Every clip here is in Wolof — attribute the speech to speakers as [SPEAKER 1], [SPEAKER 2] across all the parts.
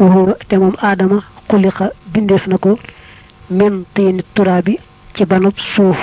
[SPEAKER 1] waxuwa te moom aadama xuliqa bindeef na ko min tiini turaabi ci banub suuf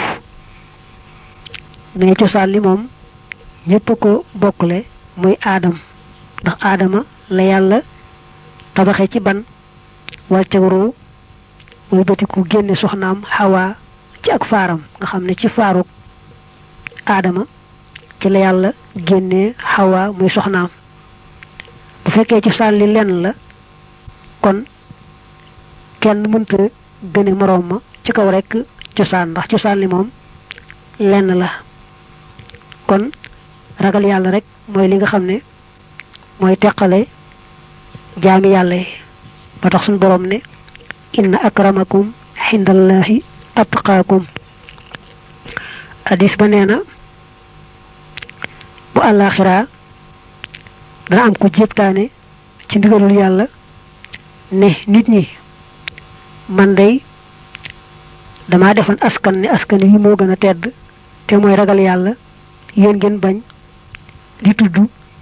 [SPEAKER 1] mais cosaan li moom ñépp ko bokkule muy aadam ndax aadama la yàlla tabaxe ci ban wàcce ruu muy batiku génne soxnaam xawaa ci ak faaram nga xam ne ci faaruk aadama ci la yàlla génnee xawaa muy soxnaam bu fekkee ci sàlli lenn la kon kenn mënta gëne moroom ma ci kaw rekk cosaan ndax cosaan li moom lenn la kon ragal yàlla rek mooy li nga xam ne mooy teqale jaami yàlla yi ba tax suñu boroom ne inna akramakum xindallahi atqaakum hadis ba nee na bu àllaaxiraa dana am ko jéptaane ci ndigalul yàlla ne nit ñi man day dama defoon askan ne askan wi moo gën a tedd te mooy ragal yàlla yéen ngeen bañ di tudd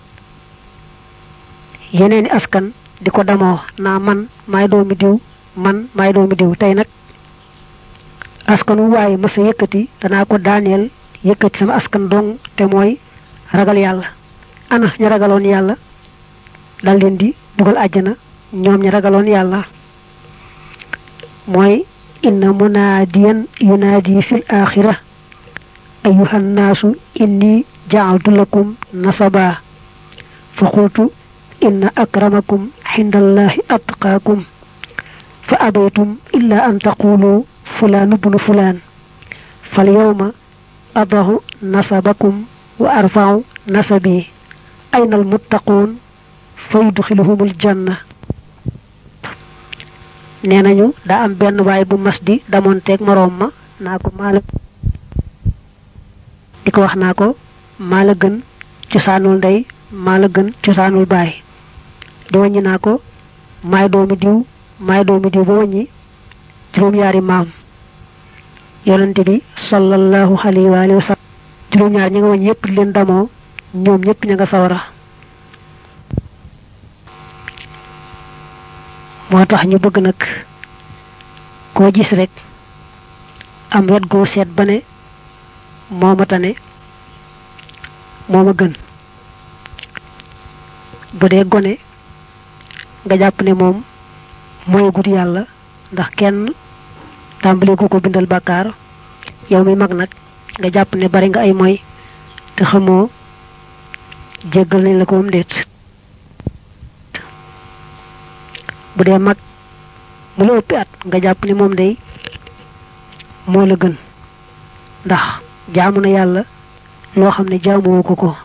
[SPEAKER 1] yeneeni askan di ko damoo naa man maay doomi diw man maay doomi diw tey nag askan wu waaye masa yëkkati danaa ko daaneel yëkkati sama askan dong te mooy ragal yàlla ana ña ragaloon yàlla dal leen di dugal àjjana ñoom ña ragaloon yàlla mooy inna munaadiyan yunaadi fil axira ayuha nnaasu inni jaaltu lakum nasaba fa qultu inna akramakum xindallahi atqaakum fa abaytum illa an taqulu fulaan bnu fulaan fal yawma adahu nasabakum wa arfau nasabi ayna almuttaquun fa yudxiluhumul janna nee nañu daa am benn waay bu mas di damonteeg moroom ma naa ko maala di ko wax naa ko maa la gën cosaanul ndey maa la gën cosaanul baay di wàññi naa ko maay doomi diw maay doomi diw ba wàññi juróom-yaari maam yonente bi sallallahu alayhi wa alihi wa sallam juróom-ñaar ñi nga wàññi yépp leen damoo ñoom ñépp ña nga sawara moo tax ñu bëgg nag koo gis rek am wet goo seet ba ne mooma tane mooma gën bu dee gone nga jàpp ne moom mooy gut yàlla ndax kenn tàmbali gu ko bindal bàkkaar yow mi mag nag nga jàpp ne bari nga ay moy te xamoo jéggal nañ la ko moom déet bu dee mag mu la ëppi at nga jàpp ne moom day moo la gën ndax jaamu na yàlla loo xam ne jaamuwoo ko ko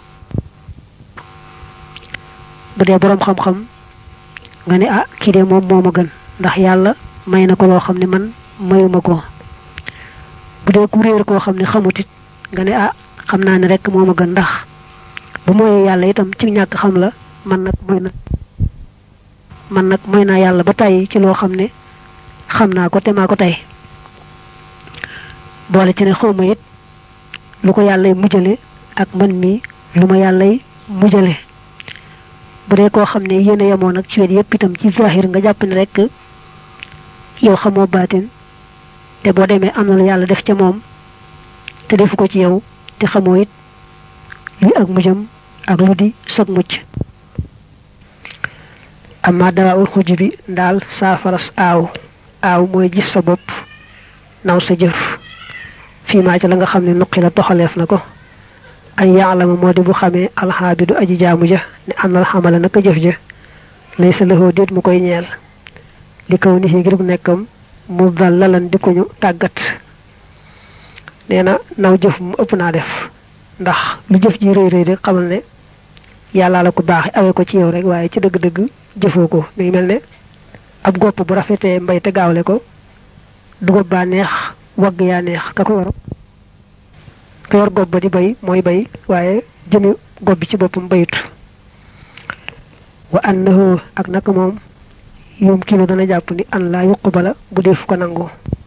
[SPEAKER 1] bu dee boroom xam-xam nga ne ah kii de moom moo ma gën ndax yàlla may na ko loo xam ne man mayuma ko bu dee ku réer koo xam ne xamut it nga ne ah xam naa ne rek moo ma gën ndax bu mooyee yàlla itam ci ñàkk xam la man nag mooy na man nag mooy naa yàlla ba tàyyi ci loo xam ne xam naa ko te maa ko tey boole ci ne xawma it lu ko yàllay mujjale ak man mi lu ma yàllay mujjale bu dee koo xam ne yéen a yemoon nag ci wet yépp itam ci zahir nga jàpp ne rek yow xamoo baatin te boo demee am na lu yàlla def ca moom te defu ko ci yow te xamoo it luy ak mujjam ak lu di sag mucc amma dawaa ul xuj bi daal saafaras aaw aaw mooy gis sa bopp naw sa jëf fii maa ci la nga xam ne nuqi la toxaleef na ko an yaalama moo di bu xamee alxaabidu aji jaamu ja ne àndal xamala naka jëf ja lay sa lëxoo déet mu koy ñeel li kaw ni ngir bu nekkam mu dal lalan di ko ñu tàggat nee na naw jëf mu ëpp naa def ndax lu jëf ji rëy rëy rek xamal ne yàllaa la ko baax awee ko ci yow rek waaye ci dëgg-dëgg jëfoo ko mi ngi mel ne ab gopp bu rafetee mbay te gaawle ko dugub baa neex wagg yaa neex ka ko yor ka yor gopp ba di bay mooy bay waaye jëmi gopp bi ci boppam bayut wa annahu ak naka moom yum kilo dana jàpp ni an laa yuqbala bu def ko nangu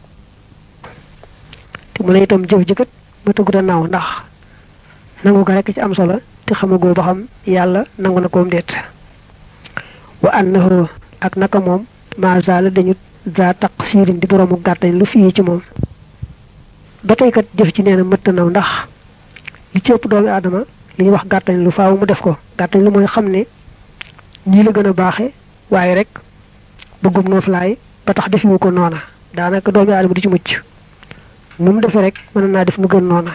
[SPEAKER 1] te mu ne itam jëf jëkkat ba tëggut a naaw ndax nangu ga rekk ci am solo te xamagoo ba xam yàlla nangu na koom déet wa annahu ak naka moom maazala dañu za taq siirin di boroomu gàttañ lu fii ci moom ba tey kat jëf ci nee na mëtt naw ndax li ci ëpp doomi aadama li ñuy wax gàttañ lu faaw mu def ko gàttañ lu mooy xam ne ñii la gën a baaxe waaye rek bëggum nooflaay ba tax defiwu ko noona daanaka doomi aadama di ci mucc nu mu defee rek mën naa def nu gën noona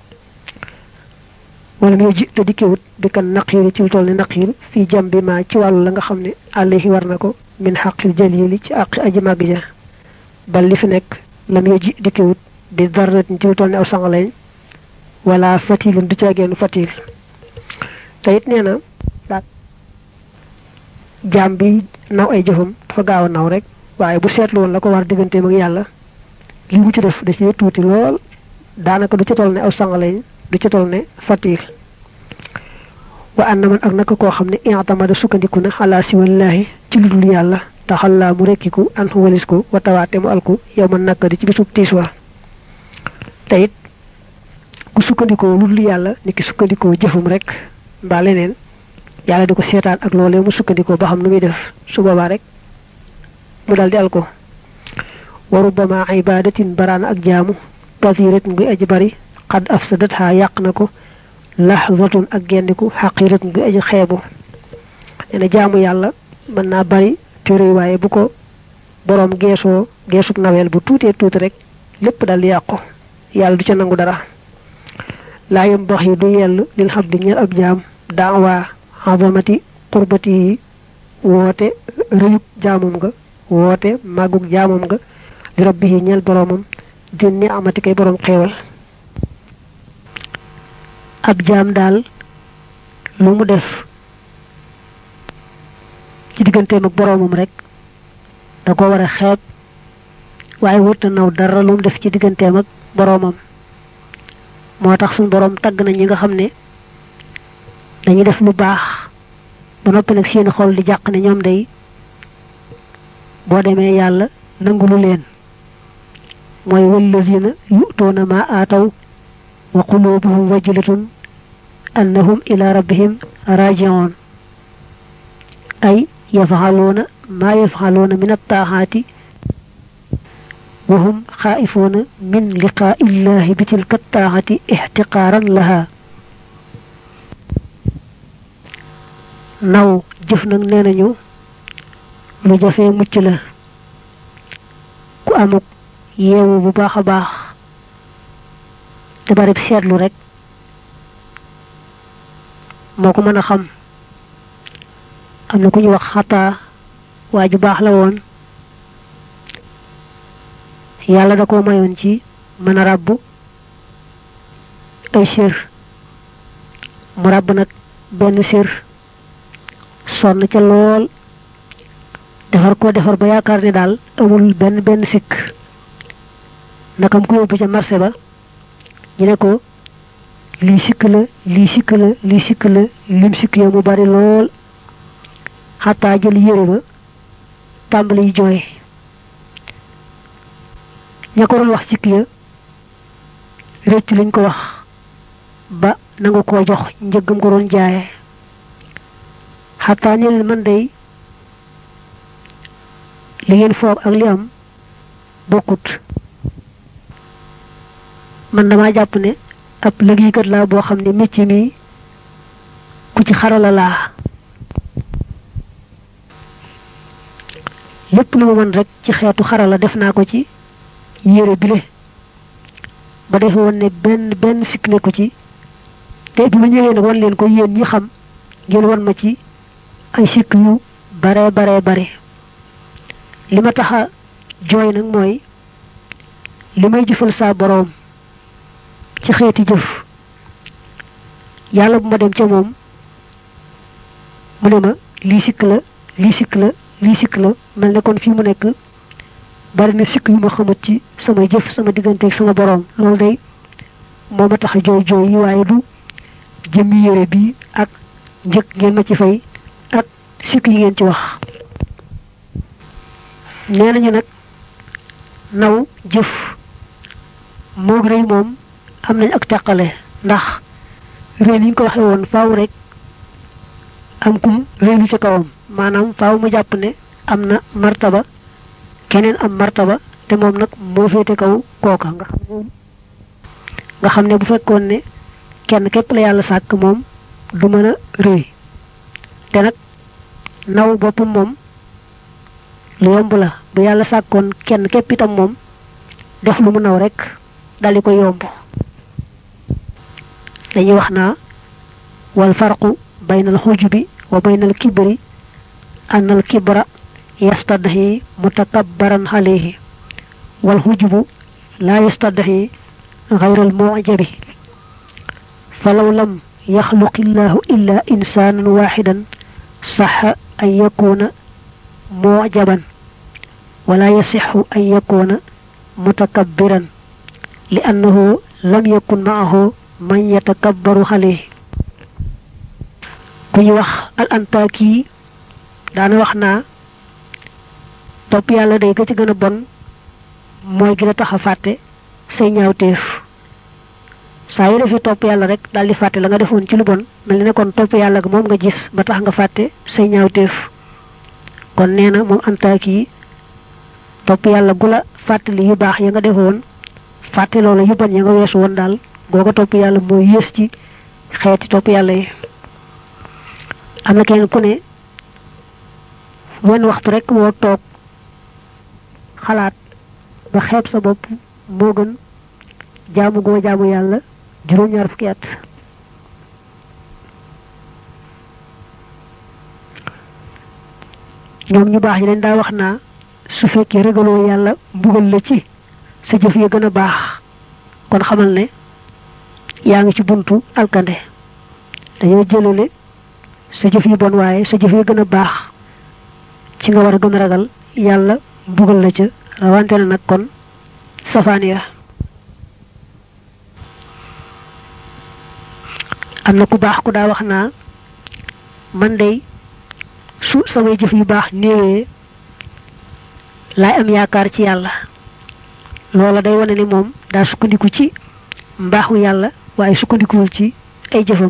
[SPEAKER 1] wala muy ji te dikkewut bi kan naqiiri ci lu toll ne naqiir fii jam bi maa ci wàllu la nga xam ne àllahi war na ko min xaqil jalili ci àqi aji màgg ja bal li fi nekk la muy ji dikkewut bi darratin ci lu toll ne aw sangaleñ wala fatilun du caageenu fatil te it nee na jaam bi naw ay jëfam dafa gaaw a naw rek waaye bu seetlu woon la ko war digganteem ak yàlla li mu ci def da ci tuuti lool daanaka du ci toll ne aw sangaleñ du ci toll ne fatil wa anna man ak naka koo xam ne i'tamada sukkandiku na xalaa si wallaahi ci lu dul yàlla taxallaa mu rekkiku an walis ko wa tawaate mu alku yow man nakka di ci bisub tiis wa te it ku sukkandikoo lu dul yàlla ni ki sukkandikoo jëfum rek mbaa leneen yàlla di ko seetaan ak loolee mu sukkandikoo ba xam nu muy def su boobaa rek mu dal di al ko wa rubbama ibadatin baraana ak jaamu kasiratin guy aji bari xad afsadatha yàq na ko lahzatun ak gendiku xaqiratun guy aji xeebu nee na jaamu yàlla mën naa bari téere waaye bu ko boroom geesoo geesub naweel bu tuutee tuuti rek lépp dal di yàqu yàlla du ca nangu dara laa yam bax yi du yell lil xam di ñeel ab jaam daawaa azamati qurbati yi woote rëyub jaamum nga woote màggug jaamum nga li rabbi yi ñeel boroomam di ni amati kay boroom xeewal ab jaam daal lu mu def ci digganteem ak boroomam rek da ko war a xeeb waaye wërta naw dara lu mu def ci digganteem ak boroomam moo tax suñu boroom tagg na ñi nga xam ne dañuy def lu baax ba noppi nag seen xol di jàq ne ñoom day boo demee yàlla nangulu leen mooy wallazina yu'tuuna ma aataw wa qulubuhum wajilatun annahum ila rabbihim raji'un ay yaf'aluuna ma yaf'aluuna min at-taaxaati wa hum xaa'ifuuna min liqaa'i illahi bi tilka at-taaxati ixtiqaaran laha naw jëf nag nee nañu lu jafee mucc la ku amuk yeewu bu baax a baax te barib seetlu rek moo ko mën a xam am na ku ñu wax xataa waa ju baax la woon yàlla da koo mayoon ci mën a ràbb ay sér mu ràbb nag benn sér sonn ca lool defar ko defar ba yaakaar ne daal amul benn benn sikk nakam ko yóbbu ca marché ba ñu ne ko lii sikk la lii sikk la lii sikk la lim sikk ya mu bari lool xataa jël yére ba tàmbali jooy ña ko doon wax sikk ya réccu lañ ko wax ba nangu koo jox njëggam ko doon jaaye xataa ni leen man day li ngeen foog ak li am bokkut man dama jàpp ne ab liggéeykat laa boo xam ne métier mi ku ci xarala laa lépp lu ma mën rek ci xeetu xarala def naa ko ci yére bile ba defe woon ne benn benn sikk ne ko ci te bi ma ñëwee nag wan leen ko yéen ñi xam ngeen wan ma ci ay sikk yu bare bare bare li ma tax a jooy nag mooy li may jëfal saa boroom ci xeeti jëf yàlla bu ma dem ca moom mu ne ma lii sikk la lii sikk la lii sikk la mel ne kon fii mu nekk bari na sikk yu ma xamut ci sama jëf sama digganteeg sama boroom loolu day moo ma tax a jooy jooy yi waaye du jëmmi yére bi ak njëkk ngeen ma ci fay ak sikk yi ngeen ci wax nee nañu nag naw jëf moog rëy moom am nañ ak teqale ndax rëy li ñu ko waxee woon faaw rek am kum rëy lu ci kawam maanaam faaw mu jàpp ne am na martaba keneen am martaba te moom nag moo féete kaw kooka nga xam ne nga xam ne bu fekkoon ne kenn képp la yàlla sàkk moom du mën a rëy te nag naw boppam moom lu yomb la bu yàlla sàkkoon kenn képp itam moom def lu mu naw rek dali ko yomb dañuy wax naa wal farqu bayna al xujubi wa bayna al kibri an al kibra yastadhi mutakabbaran alayhi wal xujubu la yastadhi غير المعجب فلو لم يخلق الله إلا إنسانا واحدا صح أن يكون معجبا ولا يصح أن يكون متكبرا لأنه لم يكن معه من يتكبر عليه كي وخ الأنتاكي دانا وخنا توب يالا داي كا gëna bon moy gi la taxa faté say ñaawteef saa yu defee topp yàlla rek daal di fàtte la nga defoon ci lu bon mel ne kon topp yàlla ga moom nga gis ba tax nga fàtte say ñaawteef kon nee na moom antaaki yi topp yàlla gu la fàttali yu baax ya nga defoon fàtte loolu yu bon ya nga weesu woon daal googa topp yàlla mooy yées ci xeeti topp yàlla yi am na kenn ku ne wenn waxtu rek moo toog xalaat ba xeeb sa bopp moo gën jaamu goo jaamu yàlla juróom ñaar fukki at ñoom ñu baax ñi leen daa wax naa su fekkee ragaloo yàlla mbugal la ci sa jëf ya gën a baax kon xamal ne yaa ngi ci buntu alkande dañoo jëlale sa jëf yu bon waaye sa jëf ya gën a baax ci nga war a gën a ragal yàlla mbugal la ca rawante na nag kon safaan ya am na ku baax ku daa wax naa man day su samay jëf yu baax néewee laay am yaakaar ci yàlla loola day wane ni moom daa sukkandiku ci mbaaxu yàlla waaye sukkandikuwul ci ay jëfam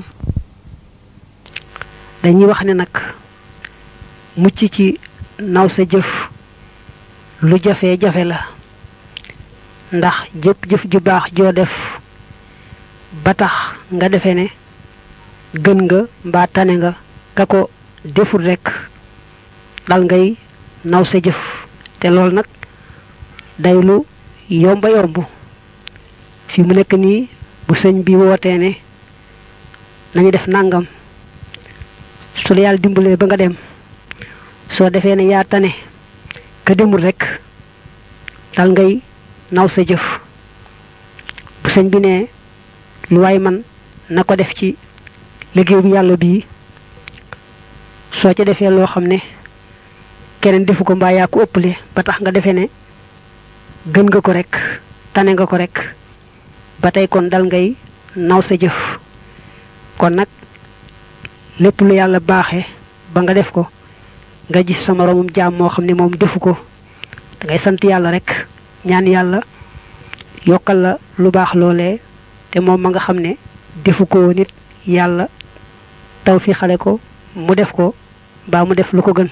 [SPEAKER 1] dañuy wax ne nag mucc ci naw sa jëf lu jafe jafe la ndax jëpp jëf ju baax joo def ba tax nga defe ne gën nga mbaa tane nga ka ko deful rekk dal ngay naw sa jëf te loolu nag day lu yomba yomb fi mu nekk nii bu sëñ bi wootee ne nañu def nangam su la yàlla dimbalee ba nga dem soo defee ne yaa tane ka demul rekk dal ngay naw sa jëf bu sëñ bi ne lu waay man na ko def ci liggéey bu yàlla bii soo ca defee loo xam ne keneen defu ko mbaa yaa ko ëppale ba tax nga defee ne gën nga ko rek tane nga ko rek ba tey kon dal ngay naw sa jëf kon nag lépp lu yàlla baaxe ba nga def ko nga gis sa moroomum jaam moo xam ne moom defu ko da ngay sant yàlla rek ñaan yàlla yokkal la lu baax loolee te moom ma nga xam ne defu ko nit yàlla taw fi xale ko mu def ko mbaa mu def lu ko gën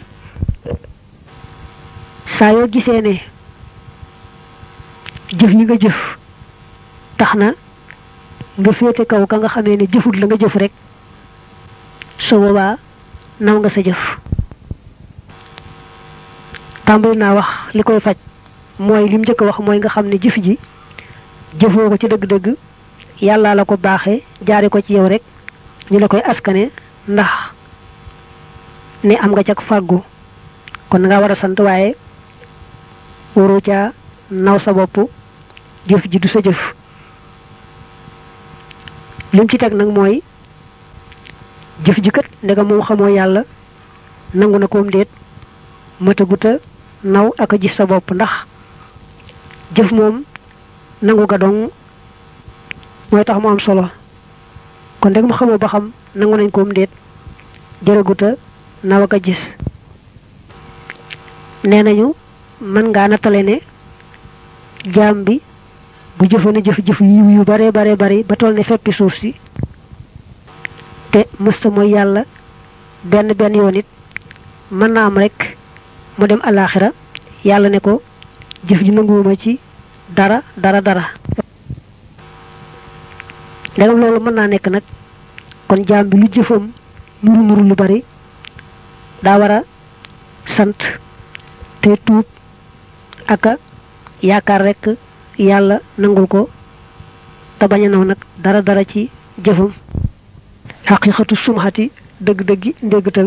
[SPEAKER 1] saa yoo gisee ne jëf yi nga jëf tax na nga féete kaw ka nga xamee ne jëfut la nga jëf rek su boobaa naw nga sa jëf tàmbali naa wax li koy faj mooy lim njëkk a wax mooy nga xam ne jëf ji jëfoo ko ci dëgg-dëgg yàlla la ko baaxee jaare ko ci yow rek ñu la koy askane ndax ne am nga cag fàggu kon nga war a sant waaye waru ca naw sa bopp jëf ji du sa jëf lim ci teg nag mooy jëf ji kat ndega moom xamoo yàlla nangu na koom déet mataguta naw ak a gis sa bopp ndax jëf moom nangu ga dong mooy tax mu am solo kon ndeg mu xamoo ba xam nangu nañ koom déet jërëguta naw ak a gis nee nañu mën ngaa nattale ne jaam bi bu jëfoon jëf jëf yiw yu bare bare bari ba toll ne feppi suuf si te mësta mooy yàlla benn benn yoon it mën na am rek mu dem alaxira yàlla ne ko jëf ji nanguwuma ci dara dara dara ndegam loolu mën naa nekk nag kon jaam bi lu jëfam nuru nuru lu bari daa war a sant te tuub aka yaakaar rekk yàlla nangul ko te bañ a naw nag dara dara ci jëfam xaqiqatu sumxati dëgg-dëggi ndéggtal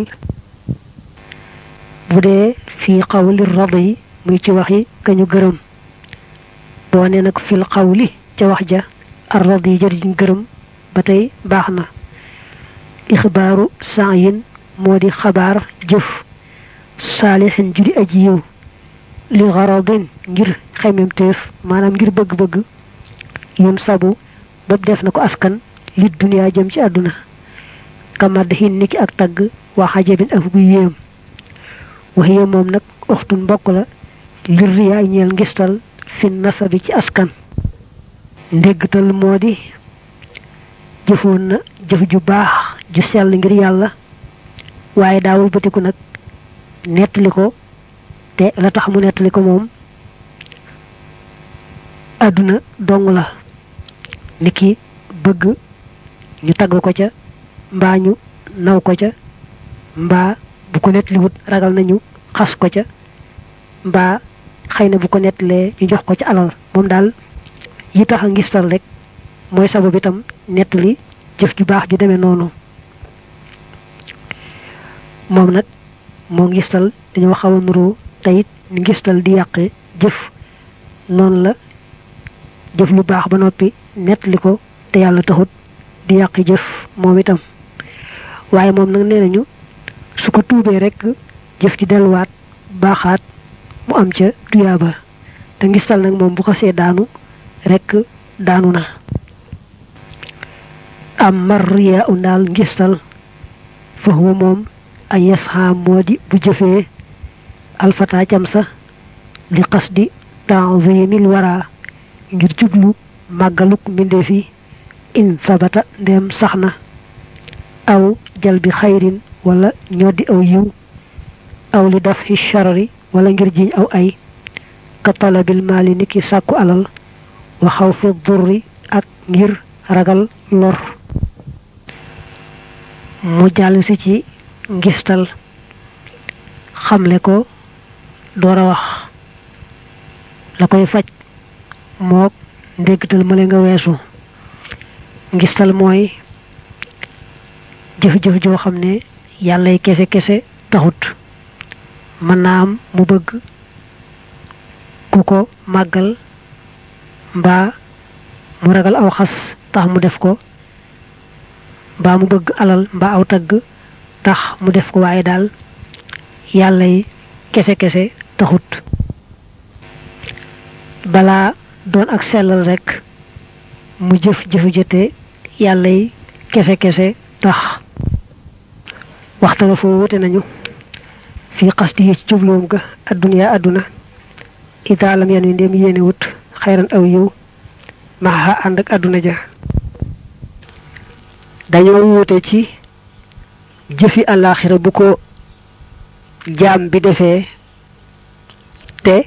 [SPEAKER 1] bu dee fii xawli rad yi muy ci wax yi ka ñu gërëm boo ne nag fil xawli ca wax ja ar rad yi jëriñ gërëm ba tey baax na ixbaaru saayin moo di xabaar jëf saalixin judi aji yiw li garadin ngir xememteef maanaam ngir bëgg-bëgg yun sabu bopp def na ko askan li duniyaa jëm ci àdduna kamad xin niki ak tagg waa xajabin ak gu yéem waxiye moom nag uxtun mbokk la lir riyaa ñeel ngistal fin nasabi ci askan ndéggtal moo di jëfoon na jëf ju baax ju sell ngir yàlla waaye daawul bëtiku nag nettali ko te la tax mu nettali ko moom àdduna dong la niki bëgg ñu tagg ko ca mbaa ñu naw ko ca mbaa bu ko nettaliwut ragal nañu xas ko ca mbaa xëy na bu ko nettalee ñu jox ko ca alal moom daal yi tax a ngistal rek mooy sabab itam nettali jëf ju baax ju demee noonu moom nag moo ngistal dañoo xaw a nuroo teyit ni ngistal di yàqe jëf noonu la jëf lu baax ba noppi nettali ko te yàlla taxut di yàqi jëf moom itam waaye moom nag nee nañu su ko tuubee rek jëf ji delluwaat baaxaat mu am ca tuyaaba te ngistal nag moom bu xasee daanu rek daanu na am marriya u ndaal ngistal fa huwa moom ay yasxa moo di bu jëfee alfata cam sa li qasdi ta'zimil wara ngir jublu màggaluk mbindeef yi in sabata ndem sax na aw jal bi xayrin wala ñoddi aw yiw aw li daf fi charri wala ngir jiñ aw ay ka talabil maali niki sàkku alal wa xaw fi durri ak ngir ragal lor mu jàll si ci ngistal xamle ko door a wax la koy faj mook ndéggtal male nga weesu ngistal mooy jëf-jëf joo xam ne yàllay kese kese taxut mën naa am mu bëgg ku ko màggal mbaa mu ragal aw xas tax mu def ko mbaa mu bëgg alal mbaa aw tagg tax mu def ko waaye daal yàllay kese kese taxut balaa doon ak sellal rek mu jëf jëfu jëte yàllay kese kese tax waxtana foo wute nañu fii xasti yi ci jubloom ga adduniyaa adduna idaalam yan wi ndéem yéene wut xayran aw yiw maxa ànd ak adduna ja dañoo wuute ci jëfi àllaaxira bu ko jaam bi defee te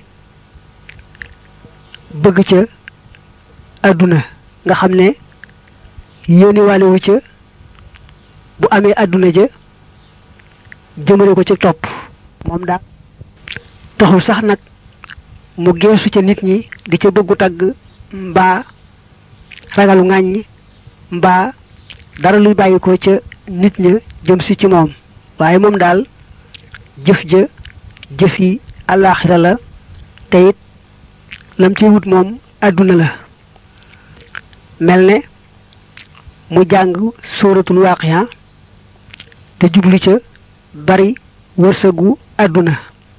[SPEAKER 1] bëgg ca adduna nga xam ne yéeni wàllewu ca bu amee adduna ja jëmale ko ci topp moom daal taxul sax nag mu geesu ca nit ñi di ca bëggu tagg mbaa ragalu ŋàññ mbaa dara luy bàyyi ko ca nit ña jëm si ci moom waaye moom daal jëf ja jëf yi àllaaxira la te it lam ci wut moom àdduna la mel ne mu jàng sóoratul waaqiya te jublu ca bari wërsëgu àdduna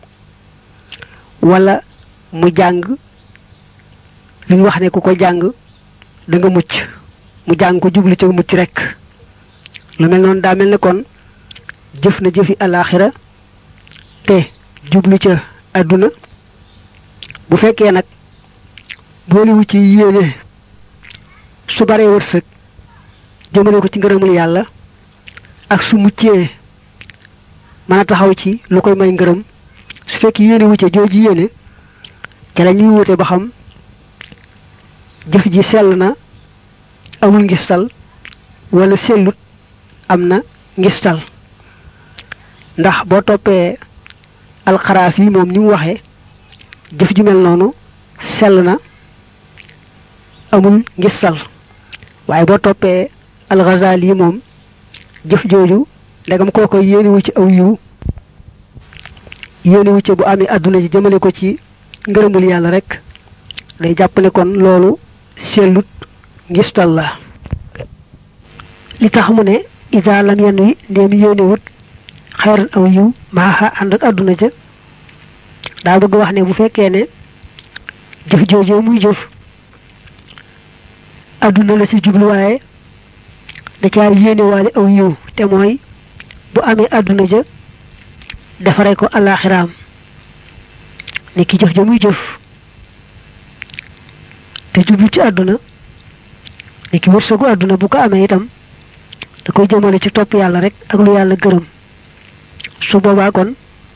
[SPEAKER 1] wala mu jàng li ñu wax ne ku ko jàng da nga mucc mu jàng ko jublu ca mucc rek lu mel noonu daa mel ne kon jëf na jëfi alaxira te jublu ca àdduna bu fekkee nag booliwu ci yéene su baree wërsëg jëmale ko ci ngërëmul yàlla ak su muccee mën a taxaw ci lu koy may ngërëm su fekk yéene wu ca jooju yéene ca la ñuy wute ba xam jëf ji sell na amul ngistal wala sellut am na ngistal ndax boo toppee alxaraaf yi moom ni mu waxee jëf ju mel noonu sell na amul ngistal waaye boo toppee alxazali yi moom jëf jooju ndegam kooko yéeniwu ci aw yiw yéeniwu ci bu amee àdduna ji jëmale ko ci ngërëmul yàlla rek day jàpp ne kon loolu sellut ngistal la li tax mu ne isa lam yenn wi ndéem yéenewut xayran aw yiw maaxa ànd ak àdduna ja daa bëgg wax ne bu fekkee ne jëf joojee muy jëf àdduna la ci jubluwaaye da caa yéenewaale aw yiw te mooy bu amee àdduna ja defare ko alaxiraam ni ki jëf ja muy jëf te jublu ci àdduna ni ki wërsëgu àdduna bu ko amee itam da koy jëmale ci topp yàlla rek ak lu yàlla gërëm su boobaa kon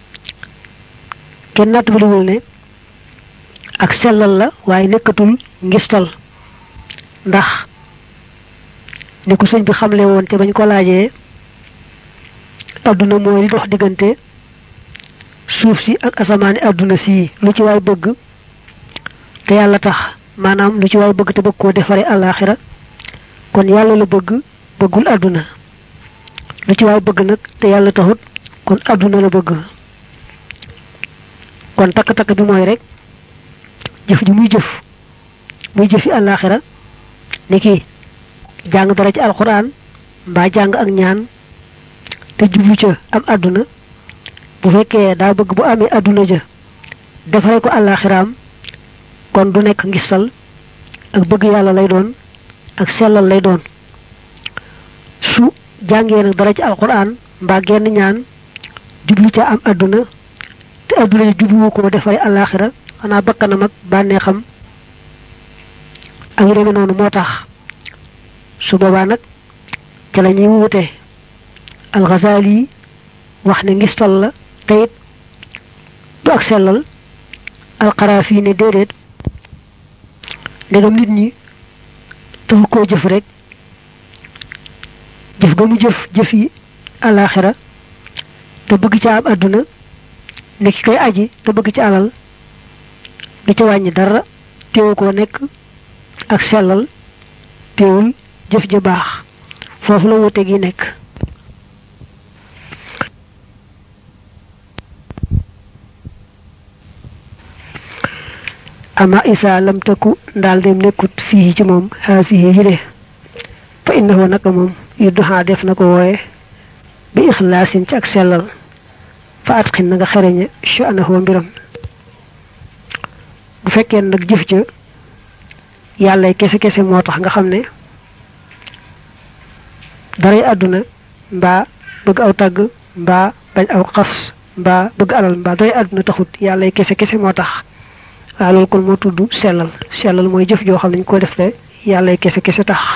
[SPEAKER 1] kenn natt baliwul ne ak sellal la waaye nekkatul ngistal ndax ni ko sëñ bi xamle woon te bañ ko laajee àdduna mooy li dox diggante suuf si ak asamaani àdduna sii lu ci waay bëgg te yàlla tax maanaam lu ci waay bëgg te bëgg koo defare àllaaxira kon yàlla la bëgg bëggul àdduna lu ci waay bëgg nag te yàlla taxut kon àdduna la bëgg kon takk-takk bi mooy rek jëf ji muy jëf muy jëfi àllaaxira ni ki jàng dara ci alxuraan mbaa jàng ak ñaan te jublu ca am àdduna bu fekkee daa bëgg bu amee àdduna ja defare ko àllaaxiraam kon du nekk ngistal ak bëgg yàlla lay doon ak sellal lay doon su jàngee nag dara ci alxuraan mbaa genn ñaan jublu ca am àdduna te àdduna ja jubluwu ko defare àllaaxira xanaa bakkanam ak bànneexam ak yu demee noonu moo tax su boobaa nag ca la ñuy wute alxasaali wax ne ngistal la te it du ak sellal alxaraafi ne déedéet ndegam nit ñi taxu koo jëf rek jëf ga mu jëf jëf yi àllaaxira te bëgg ca am àdduna ne ki koy aji te bëgg ci alal du ca wàññi dara teewu koo nekk ak sellal teewul jëf ja baax foofu la wute gi nekk ama isa lam takku ndaal dem nekkut fii ci moom haasihi yile fa innahu naka moom yudduhaa def na ko wooye bi ixlaasin ci ak sellal fa at xin na nga xereñe sha'nahu mbiram bu fekkee nag jëf ja yàlla kese kese moo tax nga xam ne daray àdduna mbaa bëgg aw tàgg mbaa bañ aw xas mbaa bëgg alal mbaa daray àdduna taxut yàlla kese kese moo tax waaw loolu kon moo tudd sellal sellal mooy jëf joo xam ne ñu ko def le yàlla kese kese tax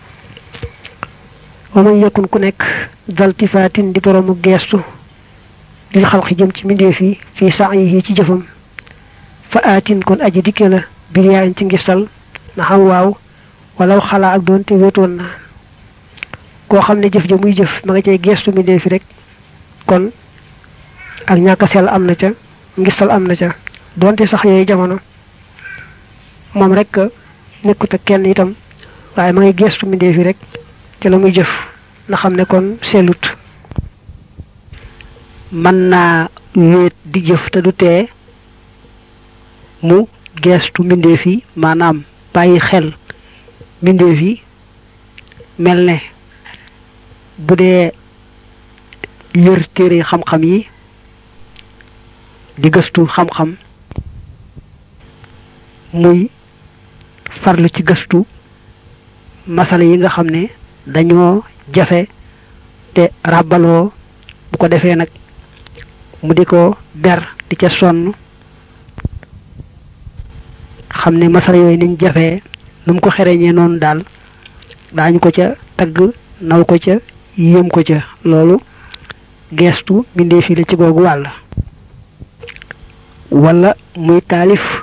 [SPEAKER 1] wa man yakun ku nekk daltifaatin di boroomu geestu lil xalqi jëm ci mbindeef yi fii sa'yihi ci jëfam fa aatin kon aji dikke la biriyaayin ci ngistal na xam waaw walaw xalaa ak doon te wéetoon na koo xam ne jëf ja muy jëf ma nga cay geestu mbindeef yi rek kon ak ñàkk sell am na ca ngistal am na ca doonte sax yooyu jamono moom rek nekkut ak kenn itam waaye ma ngay geestu mbindeef yi rek ca la muy jëf na xam ne kon sellut mën naa wéet di jëf te du tee mu geestu mbindeef yi maanaam bàyyi xel mbindeef yi mel ne bu dee yër téere xam-xam yi di gëstu xam-xam muy farlu ci gëstu masala yi nga xam ne dañoo jafe te ràbbaloo bu ko defee nag mu di ko ber di ca sonn xam ne masala yooyu niñ jafee nu mu ko xereñee noonu daal daañu ko ca tagg naw ko ca yéem ko ca loolu geestu mbindee fii la ci googu wàll wala muy taalif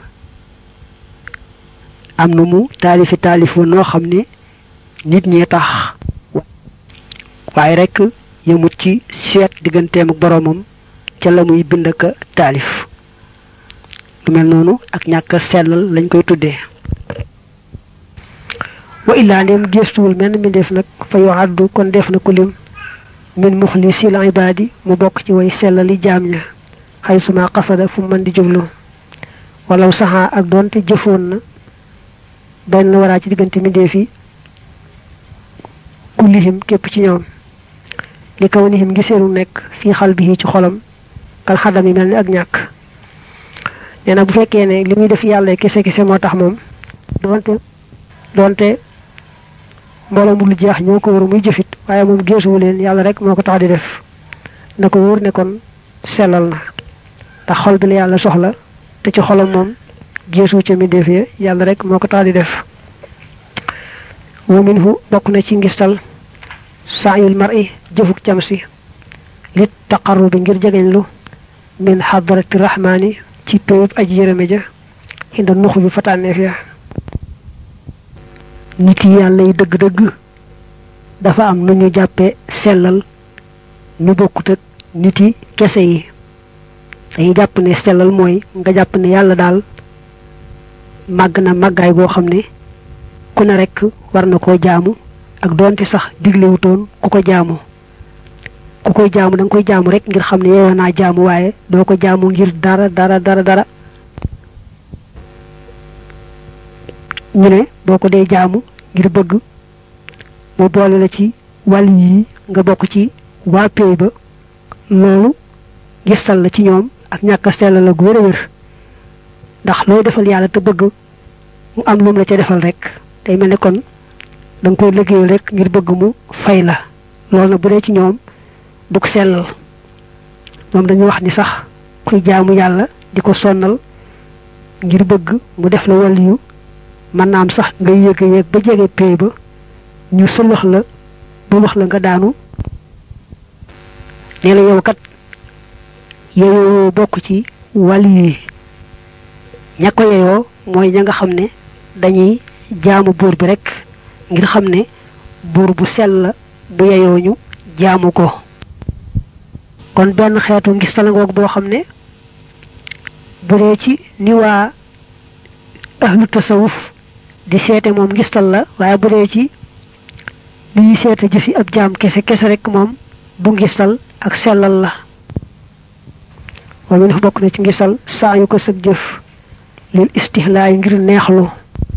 [SPEAKER 1] am na mu taalifi taalif wa noo xam ne nit ñee tax waaye rek yëmut ci seet digganteem ak boroomam ca la muy bind ak taalif lu mel noonu ak ñàkk sellal lañ koy tuddee wa illaa ndem gestuwul menn mi def nag fa yoo àddu kon def na ko lim min muxlisil ibaadi mu bokk ci way sellali jaam ña xay suma xasada fu mën di jublu walaw saxaa ak doonte jëfoon na benn la waraa ci diggante mbindeef yi kullihim képp ci ñoom li kaw nihim ngi seenu nekk fii xal bi ci xolam kal xadam yi mel ni ak ñàkk nee na bu fekkee ne li muy def yàlla kese kese moo tax moom doonte doonte mbooloo mu lu jeex ñoo ko war muy jëfit waaye moom géesuwu leen yàlla rek moo ko tax di def na ko wóor ne kon sellal na ndax xol bi la yàlla soxla te ci xolam moom géesuwu ca mi def ya yàlla rek moo ko tax di def wa minhu bokk na ci ngistal saayul mar'i jëfuk cam si lit taqarrubi ngir jegeñlu min xadrati rahmaani ci péyub aji yërëme ja xinda nux bi fatànneef ya nit yi yàlla yi dëgg-dëgg dafa am nu ñu jàppe sellal ñu bokkut ak nit yi kese yi dañuy jàpp ne sellal mooy nga jàpp ne yàlla daal màgg na màggaay boo xam ne ku ne rekk war na koo jaamu ak doonte sax diglewutoon ku ko jaamu ku koy jaamu da nga koy jaamu rek ngir xam ne yeewoo naa jaamu waaye doo ko jaamu ngir dara dara dara dara ñu ne boo ko dee jaamu ngir bëgg mu boole la ci wàll yi nga bokk ci waa péey ba loolu gistal la ci ñoom ak ñàkk a sell la gu wér a wér ndax looy defal yàlla te bëgg mu am lum la ca defal rek day mel ne kon da nga koy liggéeyal rek ngir bëgg mu fay la loolu nag bu dee ci ñoom du ko sellal moom dañuy wax ni sax kuy jaamu yàlla di ko sonnal ngir bëgg mu def la wàll yu mën naa am sax nga yéeg a yéeg ba jege pay ba ñu sëlëx la ba wax la nga daanu nee la yow kat yeyoo bokk ci wàll yi ña ko yeyoo mooy ña nga xam ne dañuy jaamu buur bi rek ngir xam ne buur bu sell la bu yeyoo ñu jaamu ko kon benn xeetu ngis talangoog boo xam ne bu dee ci ni waa ahlu tasawuf di seete moom ngistal la waaye bu dee ci li ñuy seete jëfi ab jaam kese kese rek moom bu ngistal ak sellal la moom dafa bokk na ci ngistal saa yu ko sëg jëf lil istihlaay ngir neexlu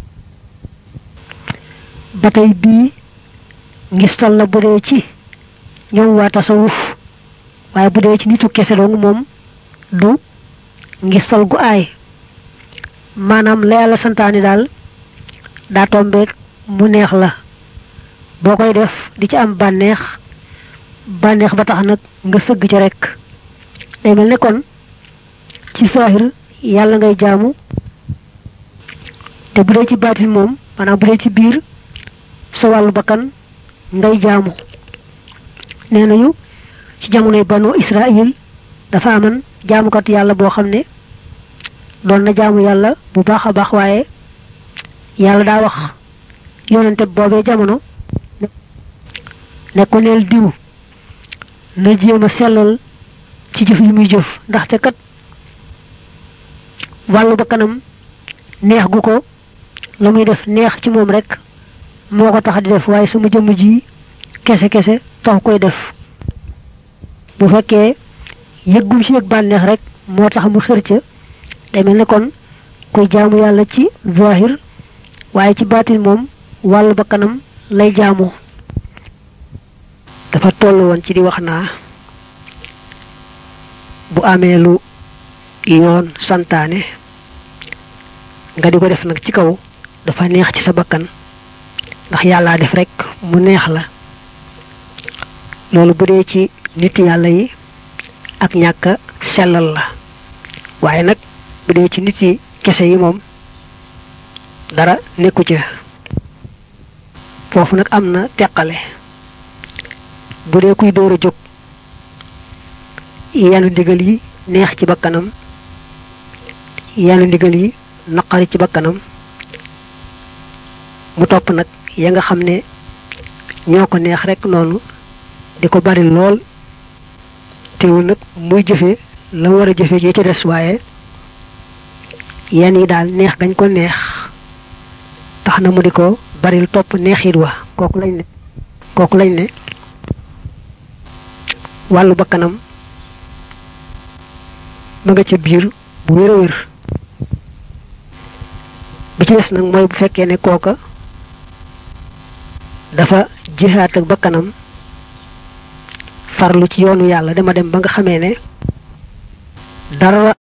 [SPEAKER 1] ba tey bii ngistal la bu dee ci ñoom waa tasawuf waaye bu dee ci nitu kese dong moom du ngistal gu aay maanaam la yàlla santaani daal daa tombeek mu neex la boo koy def di ci am bànneex bànneex ba tax nag nga sëgg ci rek day mel ne kon ci saahir yàlla ngay jaamu te bu dee ci baatin moom maanaam bu dee ci biir sa wàllu bakkan ngay jaamu nee nañu ci jamonoy banu Israël dafa aman jaamukat yàlla boo xam ne doon na jaamu yàlla bu baax a baax waaye yàlla daa wax yonente boobee jamono ne ko neel diw na jéem a sellal ci jëf yi muy jëf ndaxte kat wàllu ba kanam neex gu ko la muy def neex ci moom rek moo ko tax di def waaye sama jëmm ji kese kese tax koy def bu fekkee yëggum ci yëg bànneex rek moo tax mu xër ca day mel ne kon kuy jaamu yàlla ci zahir waaye ci baatin moom wàllu ba kanam lay jaamu dafa toll woon ci di wax naa bu amee lu yoon santaane nga di ko def nag ci kaw dafa neex ci sa bakkan ndax yàllaa def rek mu neex la loolu bu dee ci nit yàlla yi ak ñàkk sellal la waaye nag bu dee ci nit yi kese yi moom dara nekku ca foofu nag am na teqale bu dee kuy door a jóg yanu digal yi neex ci bakkanam yenn ndigal yi naqari ci bakkanam mu topp nag ya nga xam ne ñoo ko neex rek noonu di ko bari lool teewul nag muy jëfe la war a jëfe ji ca des waaye yenn yi daal neex gañ ko neex tax na mu di ko baril topp neexit wa kooku lañ ne kooku lañ ne wàllu bakkanam ma nga ca biir bu wér a wér bi ci des nag mooy bu fekkee ne kooka dafa jihaat ak bakkanam farlu ci yoonu yàlla dama dem ba nga xamee ne dara